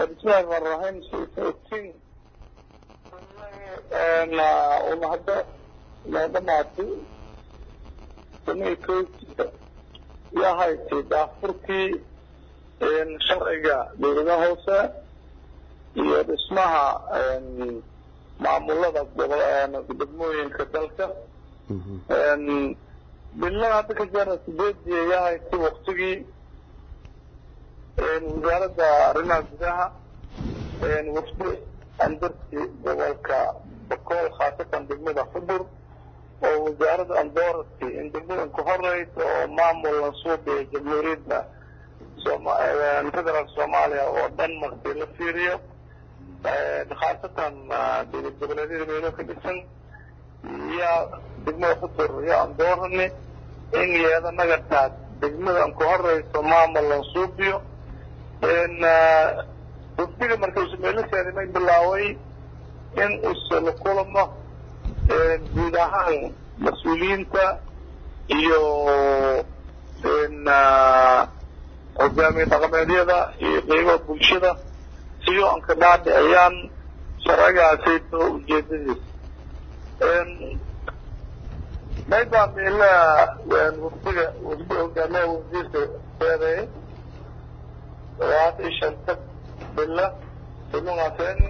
bismillahi rahmaan rahiim sootiin una hadda noo dhamaatay samay koogtiisa yaa haysay daafurkii sharciga dowladaha hoose iyo dhismaha maamulada degmooyinka dalka bilada hadda ka jara sideedii yaa haysay waktigii wasaaradda arrimaha gudaha wafdi andarti gobolka bakool khaasatan degmada xudur oo wasaaradda andorati in degmadan ku horeysa oo maamul lansuubiya jamhuuriyadda federaalk soomaaliya oo dhan markii la fiiriyo khaasatan dowlad goboleedyada meelo ka dhisan yaa degmada xudur iyo andorani in yeeda nagataas degmadan ku horeyso maamul lansuubiyo wafdiga markaysu meelasheedi may bilaaway in use la kulamo guud ahaan mas-uuliyiinta iyo hogaamiye dhaqameedyada iyo qeybaha bulshada siyo anka dhaadhiciyaan sharcigaasayto ujeedadiisa maybaa meelaha wafdiga wafdi hogaamiyaha wafdiisa seedeey labaatan iyo shanta bila ilungaaseni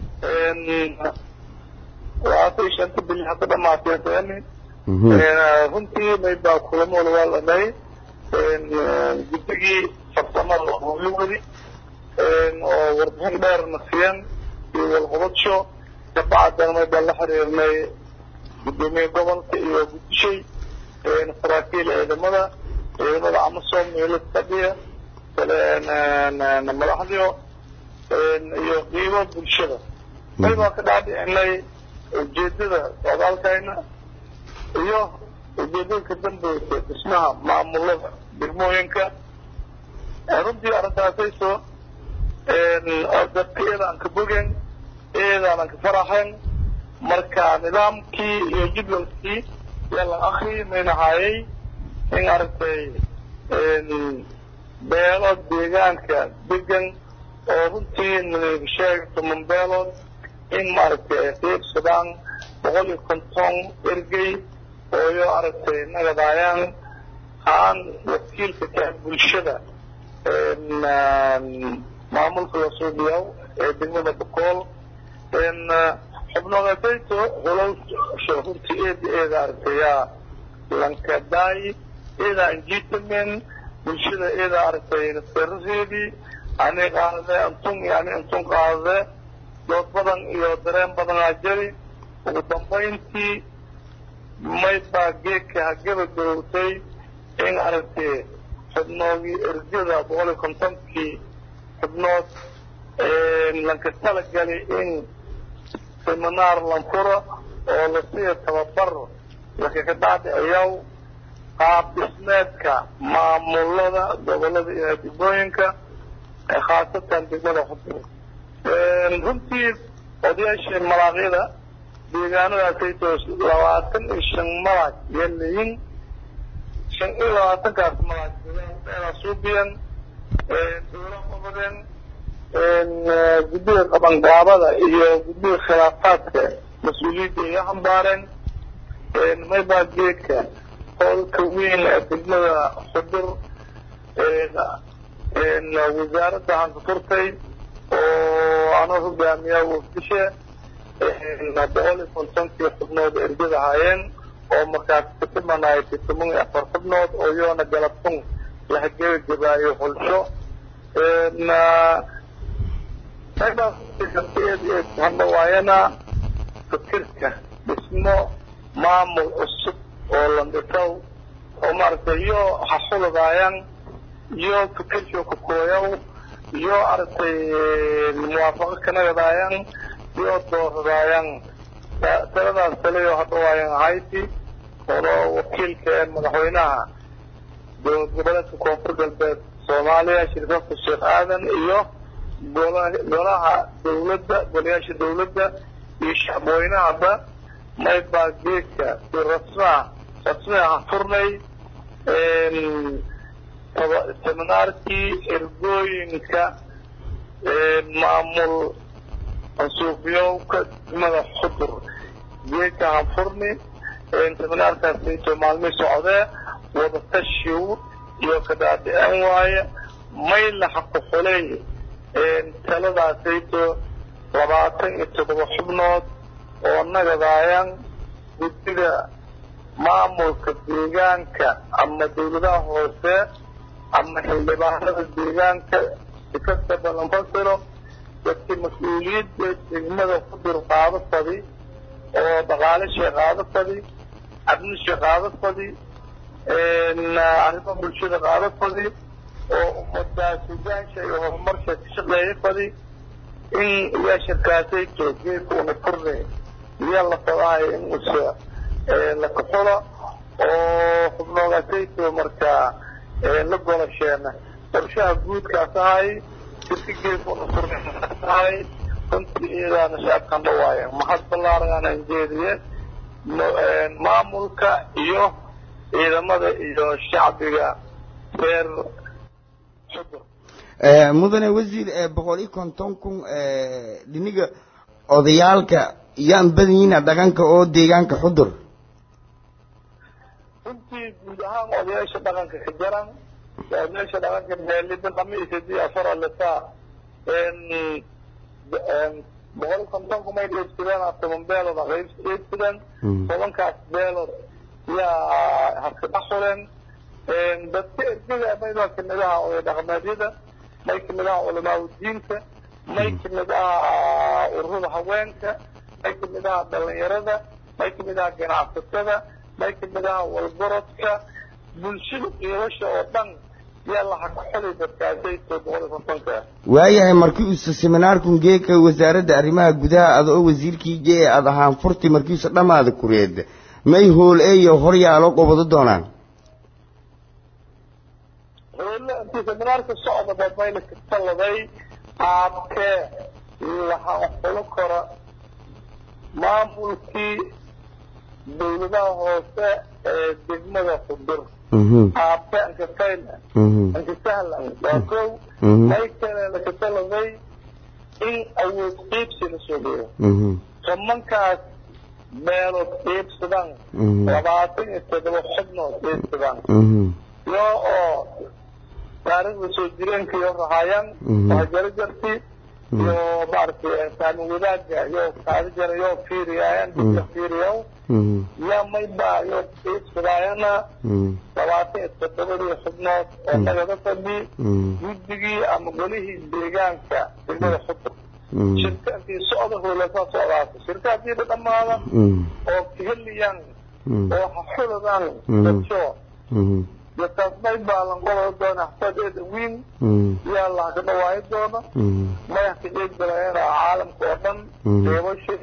labaatan iyo shanta bil hadda dhamaateeseni runtii maybaa kulamo walwaalanay guddigii farsamada hooyawadi oo warbixin dheerna siyan iyo walqobadsho kabacdana maybaa la xiriirnay gudoomiye gobolka iyo gudishay saraakiil ciidamada ciidamada amasom meelo fadhiya madaxdio iyo qiimo bulshada maybaa ka dhaadhicinay ujeedada socdaalkayna iyo ujeedada ka dambeysa dhismaha maamulada degmooyinka runtii arrintaasayso dadka iyadaan ka bogen iyadaanan ka faraxen marka nidaamkii iyo jadwalkii yaa la akri maynahaayay in aragtay beelood deegaanka degan oo runtii sheeg toban beelood in maaragtay ay qiibsadaan boqol iyo konton ergey ooyo aragtay nagadaayaan haan wakiilka kaa bulshada maamulka lasuubiyaw ee degmada bokool xubnogasayto hulowsha runtii eeda eeda aragtay yaa lankadaay eeda anjitamen bulshada iyada aragtay nasaraseedii ani qaadade antun iyo ani antun qaadade dood badan iyo dareen badanaa jari ugu dambayntii maybaa geedka hagabagabowtay in aragtay xubnoogii erjada boqol iyo kontonkii xubnood lanka talagali in seminaar lanfuro oo lasiiya tababar lakaga dhaadhiciyaw qaab dhismeedka maamulada gobolada iyo degmooyinka khaasatan degmada xudur runtii odayaashii malaaqyada deegaanadaasayto labaatan iyo shan malaag iyo leyin shan iyo labaatankaas malaag deegaanada suubiyan dowla qabadeen guddiga qabangaabada iyo guddiga khilaafaadka mas-uuliyadda iga hambaareen maybaa geedka howlka weyn ee degmada xudur wasaaradda hanka furtay oo anoo hogaamiyaa wafdishe boqol iyo kontonkii xubnood ergada haayeen oo markaas katimanay toban iyo afar xubnood oo yoona galabtun lahagabagabaayo xulsho hadhawaayana fikirka dhismo maamul cusub oo landhitow oo maaragtay iyo haxuladaayaan iyo fikirkii kukooyaw iyo aragtay muwaafaqo kanagadaayaan iyo dooradaayaan taladaas taleyo hadhawaayan hayti oo wakiilka ee madaxweynaha dowlad goboleedka koonfur galbeed soomaaliya shirkafka sheekh aadan iyo golaha dawladda golayaasha dawladda iyo shacbweynahaba maybaa geedka si rasmaa rasmi aha furnay seminaarkii ergooyinka maamul ansuufyowka degmada xudur geedka hanfurni seminaarkaasayto maalmihii socdee wadatashiw iyo kadhaadhicin waaye mayla xaqu xuley taladaasayto labaatan iyo toddoba xubnood oo nagadaayaan guddiga maamulka deegaanka ama dawladaha hoose ama xildhibaanada deegaanka sikasta balanfasiro dadkii mas-uuliyadda degmada xudur qaado fadi oo dhaqaalishii qaado fadi cabnishii qaado fadi arrimo bulshada qaado fadi oo ummadaas hogaansha iyo horumarsha ka shaqeeya fadi in yaa shirkaasayto geedka una furne iyaa la fadahay in usa la kaxulo oo xubnoogaasayto markaa la golasheena qorshaha guudkaas ahay sirka geedka una furne ahay runtii iyadaana shacabkan dhawaaye maxad ballaaragaanaan jeediye maamulka iyo ciidamada iyo shacbiga reer xudur mudane wasiir boqol iyo konton kun dhiniga odayaalka yaan badanyina dhaqanka oo deegaanka xudur runtii guud ahaan odayaasha dhaqanka ka jaran odayaasha dhaqanka meelida dhamiisadii afara lisaa boqol iyo konton kumay dheebsadeen toban beelood aqayb dheebsadeen tobankaas beelood yaa haskadhax xuleen dadka ergada maydaa kamid aha oday dhaqameedyada may kamid aha culamaa udiinka may kamid aha ururada haweenka may kamid aha dhalinyarada may kamid aha ganacsatada may kamid aha walgorodka bulshada qiibasha oo dhan yaa laha ka xulay dadkaasayto boqol iyo kontonka waayahay markii uusa seminaarkun geeka wasaaradda arrimaha gudaha ada oo wasiirkii jee aad ahaan furti markiisa dhammaada kureed may hool eeyo horyaalo qobado doonaan intii seminaarka socda babayla ka taladay qaabkee lahaan xulo kora maamulkii dawladaha hoose ee degmada xudur qaabke anka fayla anka sahlan waa kow may kale laka taladay in awood qiibsi la soo geeyo tobankaas meelood qiibsadaan labaatan iyo toddoba xubnood qiibsadaan yo oo taariikhda soo jireenka iyo rahaayaan waa jaro jarti iyo maaragtay saami wadaagga iyo kaadi jara yoo fiiriyaayan dadka fiiriyaw yaa mayba yoo qiibsadaayana labaatan iyo toddobadii xubnood oo nagada fadhi guddigii ama golihii deegaanka degmada xudur shirkaankii socda hoolasaa socdaas shirka hadiiba dhammaada oo kaheliyaan oo haxuladaan dadso dadkaas may baalan qoloo doona xafadeeda wiin yaa laha ka dhawaayo doona madax ka qeybgalayana caalamka oo dhan deebashay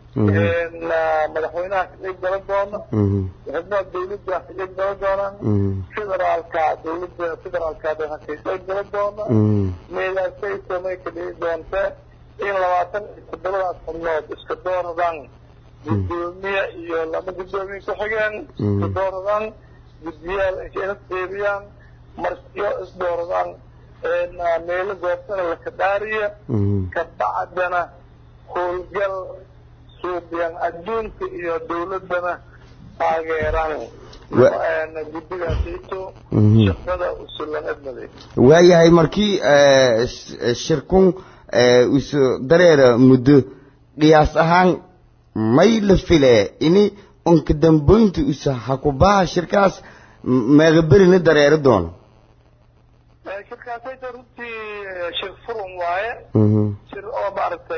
madaxweynaha ka qeyb gala doona xubnaha dawladda ka qeyb gala doonaan federaalka dawladda federaalka ha ka qeyb gala doona meedaasayto may ka dhihi doonta in labaatan iyo toddobadaas xubnood iska dooradaan guddoomiye iyo lama guddoomiye ku xigeen iska dooradaan guddiyaal ina qeybiyaan marsiyo isdooradaan meelo goobtana laka dhaariya kabacdana howlgal suubiyan adduunka iyo dawladdana taageeraan guddigaasayto shaqada usulan edmaday waayahay markii shirkun isu dareera muddo qiyaas ahaan may la file ini unka damboynta usa hakubaha shirkaas meegaberina dareero doono shirkaasayta runtii shir furun waaye shir oo maaragtay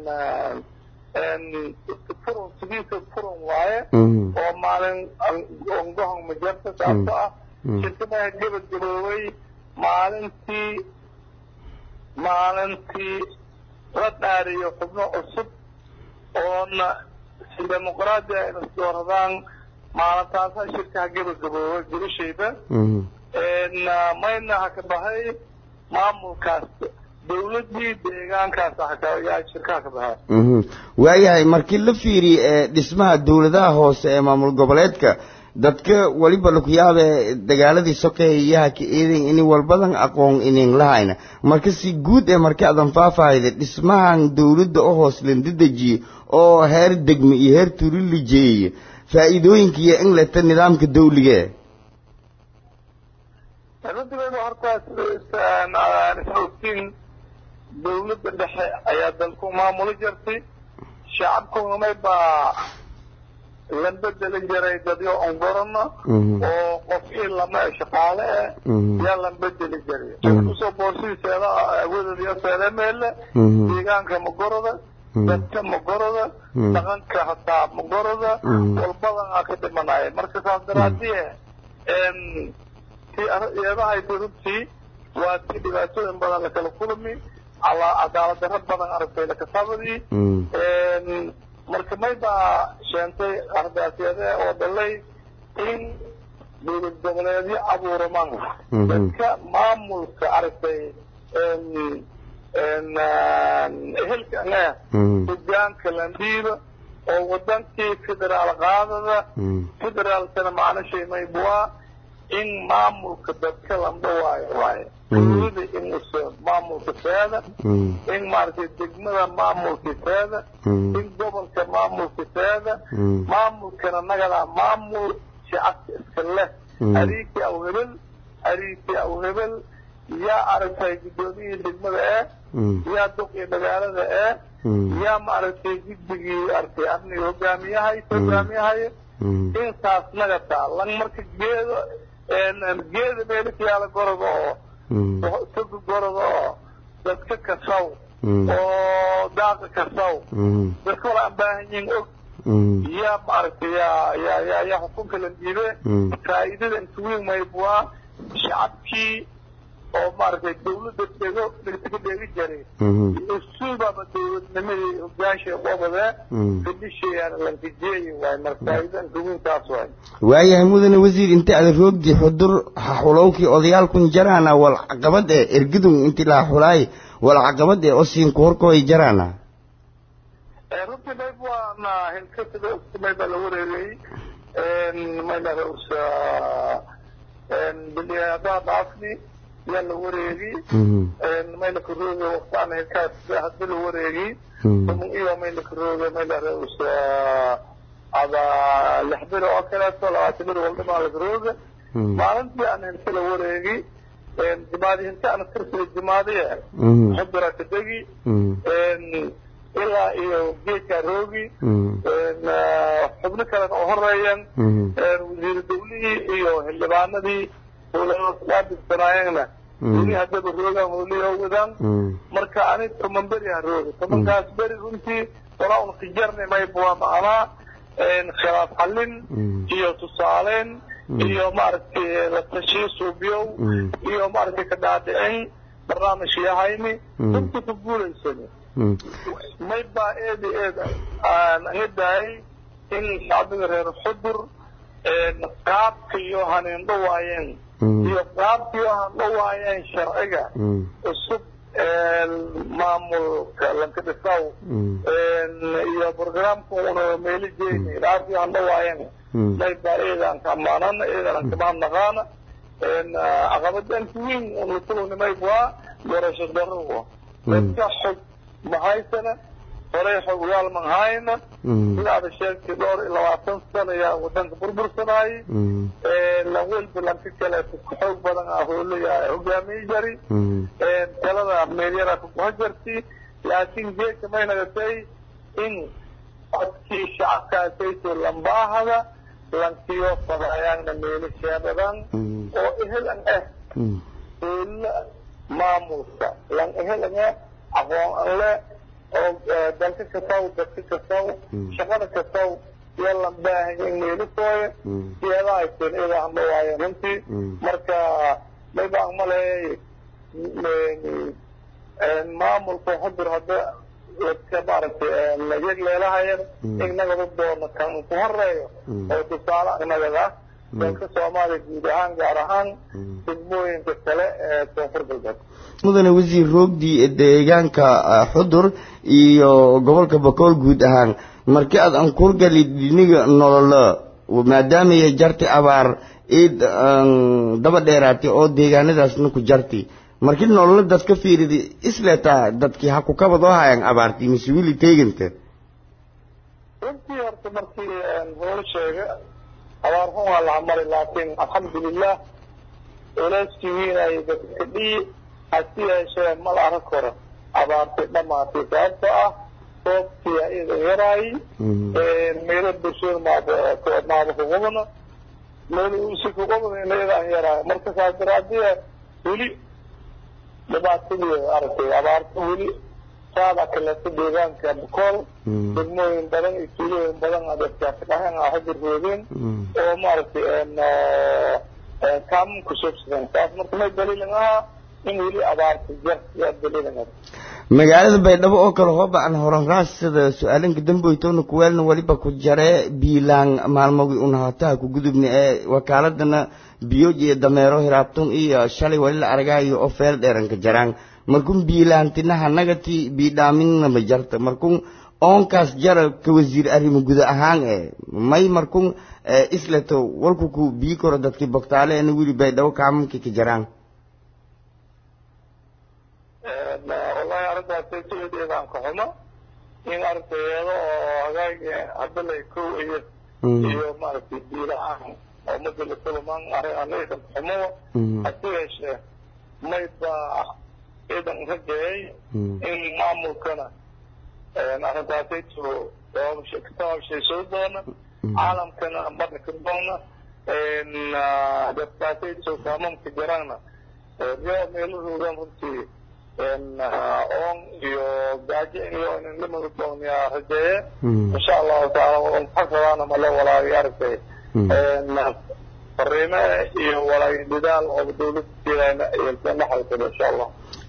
furun sidiisa furun waaye oo maalin ongohon majarta saabto ah shirkadaha gebagaboobay maalintii maalintii la dhaariyo xubno cusub oona si dimuqraadi a ina isdooradaan maalintaasa shirkaha gebagaboobay gurishayda mayna ha ka bahay maamulkaas dawladdii deegaankaas yaa shirkaha ka bahay waayahay markii la fiiriye dhismaha dawladaha hoose ee maamul goboleedka dadka waliba laku yaabe dagaaladii sokeeyaha ka eedan ini walbadan aqoon inin lahayna marka si guud ee marka adan faahfaahida dhismahan dowladda oo hoos landidejiye oo heer degme iyo heer turi lijeeye faa'iidooyinka iyo in leta nidaamka dawlige runtigeedu horta isla ogtiin dawladda dhexe ayaa dalku maamuli jirtay shacabkunamay baa la bedeli jiray dadyo ongorana oo qof ii lama shaqaale eh yaa la bedeli jiray kusoo boorsidiiseeda awoododiyo seedemeele deegaanka magoroda dadka magoroda dhaqanka hataa magoroda walbadan aa ka dhimanaya marka saas daraadie iyadahayta runtii waa tii dhibaatooyin badan lakala kulmi cadaalad darro badan aragtay lakasabadii marka may baa sheentay ardaasyade oo dhalay in dowlad goboleedyo abuuramaan dadka maamulka aragtay ehelka ane hogaanka landhiiba oo wadankii federaal qaadada federaalkana macnashay maybwaa in maamulka dadka landhawaayo waayo dowlada inuusa maamulka teeda in maaragtay degmada maamulka teeda in gobolka maamulka teeda maamulkana nagadaa maamul shacabka iska leh ariikii aw hebel ariikii aw hebel yaa aragtay guddoomiyihii degmada ee yaa duqii magaalada ee yaa maaragtay guddigii aragtay amniga hogaamiyahay hogaamiyahay intaas nagataa lan marka geedo geeda meelikayaala goroda oo toga goroda oo dadka kasaw oo daaqa kasaw dadka wala aan baahan yihin og yaa maaragtay yaa yaa yaa yaa xukunka la dhiibe faa'iidada intuwiin maybwaa shacabkii oo maaragtay dawladda dhego dhegta dheegi jiray usuubaba dawladnimadii hogaanshay qobadee fadhishayaana lankajeeyi waay marka faa'iida intuwiintaas waay waayahay mudane wasiir inta ada roogdi xudur xulowkii odayaalkun jaraana wal caqabad ee ergidun inti laa xulaay wal caqabad ee osiinku horkooy jaraana runtii mayb waana hilkasida ogtumay baa la wareegay maylahausa biliyadaa dhaafni yaa la wareegi maylaka rooga waqtaan hilkaas hadii la wareegi iyo maylaka rooga maylahausa ada lix biro oo kaleeto labaatan biro waldhimaa laka rooga maalintii aan hilka la wareegi jimaadi hinta aan tirsida jimaadiye xudura ka degi ilaa iyo geedkaa roogi xubno kalena oo horeeyeen wasiiru dawlihii iyo xildhibaanadii howlaabigsanaayeenna weli haddaba roogaan howlihi wadaan marka ani toban beri ha rooga tobankaas beri runtii walaa un khijarni mayba waa macnaa khilaaf xallin iyo tusaaleyn iyo maaragtay la tashiyo suubiyow iyo maaragtay ka dhaadhicin barnaamij yahayni runtii ku guulaysani may baa eeda eed aan aga daayay in shacbiga reer xudur qaabka iyo haniindho waayeen iyo qaabka iyo handho waayeen sharciga cusub maamulka lanka dhisaw iyo programka una meeli jeyni qaabka iyo handho waayeen may baa eedaan ka amaanana eedaan kamaan naqaana caqabadanka weyn unatulunimay waa doorasho darro dadka xog mahaysana horey xogyaal manhayna sidaada sheegtay dhowr iyo labaatan sano ayaa wadanka burbursanaayay lan welba lanka kaleeto ka xoog badan ah hoolaya hogaamiye jari talada meelyara kukuha jarti laakiin geedka may nagatay in codkii shacabkaasayto lambaahada lankiyo fadayaanna meeli sheebadan oo ehelan ah hoolna maamulka lan ehelan ah aqoon an le oo dalka kasaw dadka kasaw shaqada kasaw iyo lan baahanya in meelikooya siyaadaha ayteen iyada hamba waayen runtii marka may baan maleeyay maamulka xudur hadda dadka maaragtay yag leelahayan inagaba doono kan ku horeeyo oo tusaale anagada dalka soomaaliya guud ahaan gaar ahaan degmooyinka kale ee koonfur galbeed mudane wasiir roogdii deegaanka xudur iyo gobolka bakool guud ahaan markii aad ankurgali dhiniga nololo maadaamaya jarti abaar iid daba dheeraatay oo deegaanadaasna ku jarti markii nolola dad ka fiiridi isleetaa dadkii ha ku kabadoo hayan abaartii mise wili teeganta runtii horta markii hoola sheega abaar xun waa laha mari laakiin alxamdulilah culeyskii wiinayay dadka dhii hasi yeeshee mal arag koro abaartay dhamaatay sababtoo ah roobkii idan yaraayay meelo bulshada maaba maaba kuqubana meel si kuqubana iyada aan yaraayo marka saas daraadiya weli dhibaatadeeda aragtay abaarta weli saada kaleeto deegaanka bukool degmooyin badan iyo tuulooyin badan adadkaasdhahan ah hadirroodeen oo maaragtay kaamun kusoobsadeen taas marka may daliilin ahaa in weli abaarta jar yaa daliilin magaalada baydhabo oo kale hooba aan horanraas sida su-aalanka damboytowna kuweelna weliba ku jaree biilaan maalmogi unahataha ku gudubna ee wakaaladana biyooj iyo dameero hiraabtun iyo shalay wali la aragaayo oo feel dheeranka jaraan markun biilaantinaha nagati biidhaaminama jarta markun oonkaas jara ka wasiir arrimo guda ahaan e may markun isleto walku ku bii koro dadkii bogtaale ena wili baydhabo kaamamki ka jaraan wallahi arrintaasay sideedaan ka xumo in ardayeedo oo hagaagi hadalay kow iyo iyo maaragtay biilahaan oo madala kulamaan arrin anaysan xumo hasi yeeshee may baa ciidan rajeeyay in maamulkana arrintaasayto kataabshaysoo doona caalamkana marna ka doona dadkaasayto kaamamka jaraana reo meelahoodan runtii oon iyo gaajo iyo inanimada doonyaa rajeeye insha allahu taala xasadaana male walaagi aragtay fariime iyo walaagi dadaal oo dawladda jeedayna iyo la xalkado insha allah